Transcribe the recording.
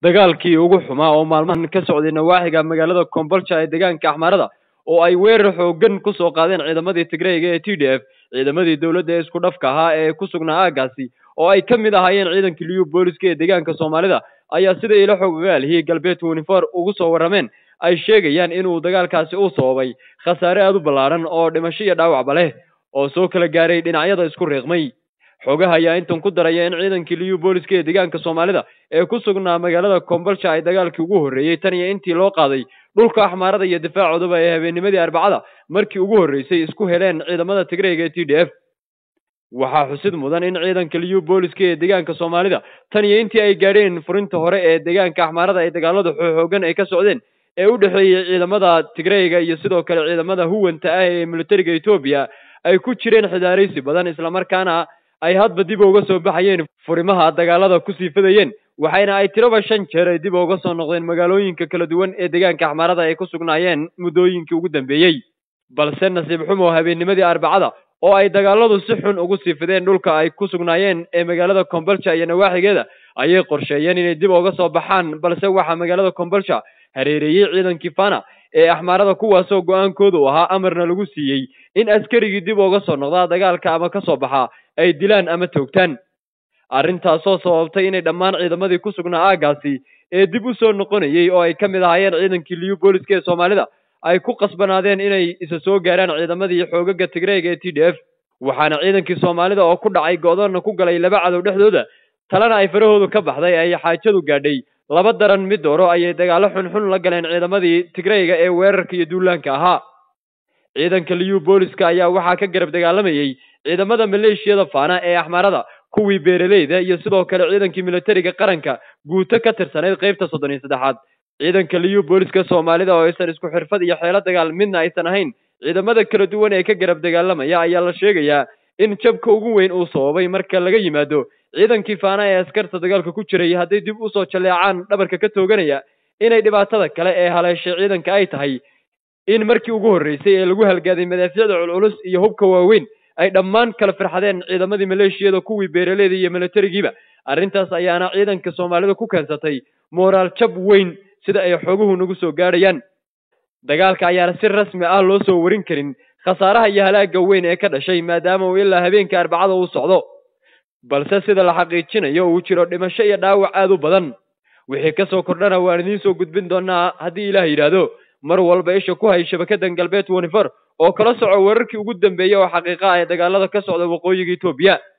dagaalkii ugu xumaa oo maalmahan ka socday nawaaxiga magaalada kombolja ee deegaanka axmarada oo ay weerar xoogan ku soo qaadeen ciidamadii tigreyga ee t d f ciidamadii dowladda ee isku dhafka ahaa ee ku sugnaa aagaasi oo ay ka mid ahaayeen ciidankii liyu booliska ee deegaanka soomaalida ayaa sida ilo xogogaalihii galbeedka unifor ugu soo warrameen ay sheegayaan inuu dagaalkaasi u sababay khasaare aada u ballaadhan oo dhimasho iyo dhaawacba leh oo soo kala gaaray dhinacyada isku riiqmay xogaha ayaa intan ku daraya in ciidankii liyu booliska ee deegaanka soomaalida ee ku sugnaa magaalada kombolja ay dagaalkii ugu horreeyey tan iyo intii loo qaaday dhulka axmaarada iyo difaacoodaba ee habeennimadii arbacada markii ugu horreysay isku heleen ciidamada tigreyga ee t d f waxaa xusid mudan in ciidanka liyu booliska ee deegaanka soomaalida tan iyo intii ay gaadheen furinta hore ee deegaanka axmaarada ay dagaalada xoogan ay ka socdeen ee u dhexeeyey ciidamada tigreyga iyo sidoo kale ciidamada huwanta ah ee militariga etoobiya ay ku jireen xidaaraysi badan islamarkaana ay hadba dib uga soo baxayeen furimaha dagaalada kusii fidayeen waxayna ay tiraba shan jeer ay dib uga soo noqdeen magaalooyinka kala duwan ee deegaanka axmaarada ay ku sugnaayeen muddooyinkii ugu dambeeyey balse nasiib xumo habeennimadii arbacada oo ay dagaaladu si xun ugu sii fideen dhulka ay ku sugnaayeen ee magaalada kombolja iyo nawaaxigeeda ayay qorsheeyeen inay dib uga soo baxaan balse waxaa magaalada kombolja hareereeyey ciidankii fana ee axmaarada kuwaasoo go-aankoodu ahaa amarna lagu siiyey in askarigii dib uga soo noqdaa dagaalka ama ka soo baxaa ay dilaan ama toogtaan arrintaasoo sababtay inay dhammaan ciidamadii ku sugnaa aagaasi ee dib u soo noqonayey oo ay ka mid ahaayeen ciidankii liyu booliska ee soomaalida ay ku qasbanaadeen inay isa soo gaaraan ciidamadii xoogaga tigreyga ee t d f waxaana ciidankii soomaalida oo ku dhacay go-doonna ku galay laba cadow dhexdooda talena ay farahoodu ka baxday ay xaajadu gaadhay laba daran mid dooro ayay dagaallo xunxun la galeen ciidamadii tigreyga ee weerarka iyo duulaanka ahaa ciidanka liyu booliska ayaa waxaa ka garab dagaalamayey ciidamada maleeshiyada faana ee axmaarada kuwii beeraleyda iyo sidoo kale ciidankii militariga qaranka guuto ka tirsanayd qeybta soddon iyo saddexaad ciidanka liyu booliska soomaalida oo aysan isku xirfad iyo xeelo dagaal midna aysan ahayn ciidamada kala duwan ee ka garab dagaalamaya ayaa la sheegayaa in jabka ugu weyn uu sababay marka laga yimaado ciidankii faana ee askarta dagaalka ku jiray hadday dib usoo jaleecaan dhabarka ka tooganaya inay dhibaatada kale ee haleeshay ciidanka ay tahay in markii ugu horreysay ee lagu halgaaday madaafiicda culculus iyo hubka waaweyn ay dhammaan kala firxadeen ciidamadii maleeshiyada kuwii beeraleyda iyo militarigiiba arrintaas ayaana ciidanka soomaalida ku keensatay mooraal jab weyn sida ay xoguhu nagu soo gaadhayaan dagaalka ayaana si rasmi ah loo soo warin karin khasaaraha iyo halaagga weyn ee ka dhashay maadaama uu ilaa habeenka arbacada uu socdo balse sida la xaqiijinayo uu jiro dhimasho iyo dhaawac aada u badan wixii ka soo kordhana waan idiin soo gudbin doonaa haddii ilaah yidhaahdo mar walba isha ku hay shabakadan galbeed wanifor oo kala soco wararkii ugu dambeeyey oo xaqiiqa ah ee dagaalada ka socda waqooyiga etoobiya